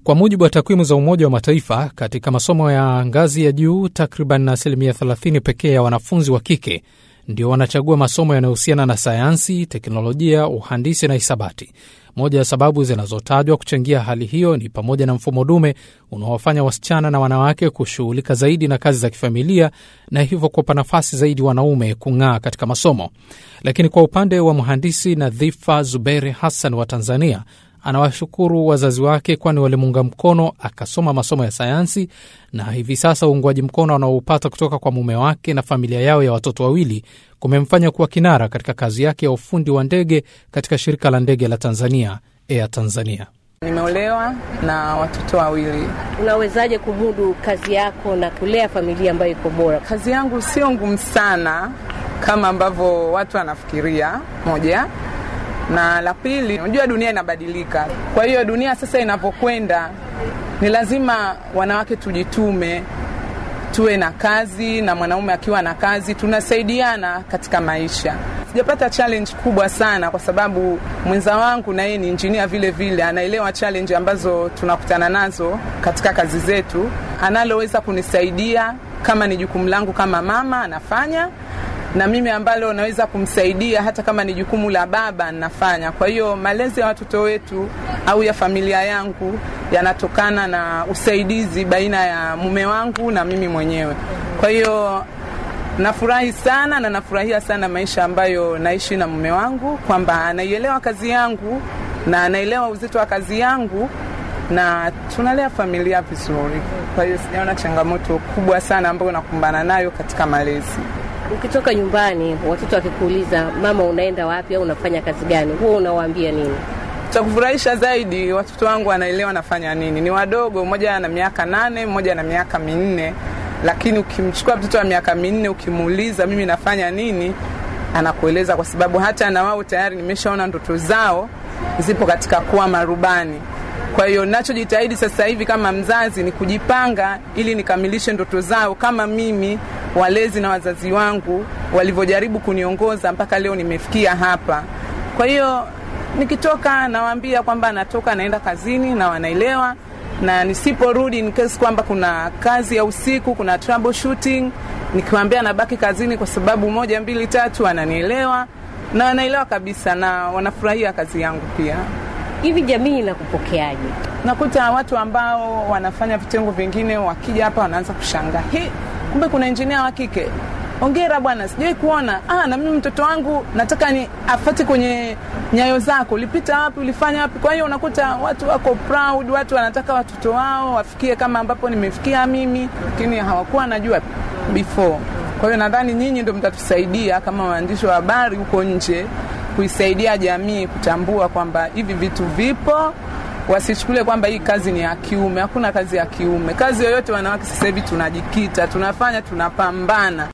Kwa mujibu wa takwimu za Umoja wa Mataifa, katika masomo ya ngazi ya juu takriban asilimia 30 pekee ya wanafunzi wa kike ndio wanachagua masomo yanayohusiana na sayansi, teknolojia, uhandisi na hisabati. Moja ya sababu zinazotajwa kuchangia hali hiyo ni pamoja na mfumo dume unaowafanya wasichana na wanawake kushughulika zaidi na kazi za kifamilia na hivyo kuwapa nafasi zaidi wanaume kung'aa katika masomo. Lakini kwa upande wa mhandisi Nadhifa Zuberi Hassan wa Tanzania, anawashukuru wazazi wake kwani walimuunga mkono akasoma masomo ya sayansi, na hivi sasa uungwaji mkono anaoupata kutoka kwa mume wake na familia yao ya watoto wawili kumemfanya kuwa kinara katika kazi yake ya ufundi wa ndege katika shirika la ndege la Tanzania, Air Tanzania. Nimeolewa na watoto wawili. Unawezaje kumudu kazi yako na kulea familia ambayo iko bora? Kazi yangu sio ngumu sana kama ambavyo watu wanafikiria, moja na la pili, unajua dunia inabadilika. Kwa hiyo dunia sasa inavyokwenda, ni lazima wanawake tujitume, tuwe na kazi, na mwanaume akiwa na kazi, tunasaidiana katika maisha. Sijapata challenge kubwa sana, kwa sababu mwenza wangu na yeye ni injinia vile vile, anaelewa challenge ambazo tunakutana nazo katika kazi zetu, analoweza kunisaidia kama ni jukumu langu kama mama anafanya na mimi ambalo naweza kumsaidia hata kama ni jukumu la baba nafanya. Kwa hiyo malezi ya watoto wetu au ya familia yangu yanatokana na usaidizi baina ya mume wangu na mimi mwenyewe. Kwa hiyo nafurahi sana na nafurahia sana maisha ambayo naishi na mume wangu, kwamba anaielewa kazi yangu na anaelewa uzito wa kazi yangu na tunalea familia vizuri. Kwa hiyo sijaona changamoto kubwa sana ambayo nakumbana nayo katika malezi. Ukitoka nyumbani, watoto wakikuuliza mama, unaenda wapi au unafanya kazi gani, huwa unawaambia nini? Cha kufurahisha zaidi, watoto wangu wanaelewa nafanya nini. Ni wadogo, mmoja ana miaka nane, mmoja ana miaka minne, lakini ukimchukua mtoto wa miaka minne ukimuuliza mimi nafanya nini, anakueleza kwa sababu hata na wao tayari nimeshaona ndoto zao zipo katika kuwa marubani. Kwa hiyo nachojitahidi sasa hivi kama mzazi ni kujipanga ili nikamilishe ndoto zao kama mimi walezi na wazazi wangu walivyojaribu kuniongoza mpaka leo nimefikia hapa. Kwa hiyo nikitoka nawaambia kwamba natoka naenda kazini na wanaelewa, na nisiporudi in case kwamba kuna kazi ya usiku, kuna troubleshooting, nikiwaambia nabaki kazini kwa sababu moja mbili tatu, wananielewa na wanaelewa kabisa na wanafurahia kazi yangu pia. Hivi jamii inakupokeaje? Nakuta watu ambao wanafanya vitengo vingine wakija hapa wanaanza kushangaa, hii kumbe kuna injinia wa kike. Ongera bwana, sijai kuona. Ah, na mimi mtoto wangu nataka ni afate kwenye nyayo zako, ulipita wapi, ulifanya wapi? Kwa hiyo unakuta watu wako proud, watu wanataka watoto wao wafikie kama ambapo nimefikia mimi, lakini hawakuwa wanajua before. Kwa hiyo nadhani nyinyi ndio mtatusaidia kama waandishi wa habari huko nje kuisaidia jamii kutambua kwamba hivi vitu vipo, wasichukule kwamba hii kazi ni ya kiume. Hakuna kazi ya kiume. Kazi yoyote wanawake sasa hivi tunajikita, tunafanya, tunapambana.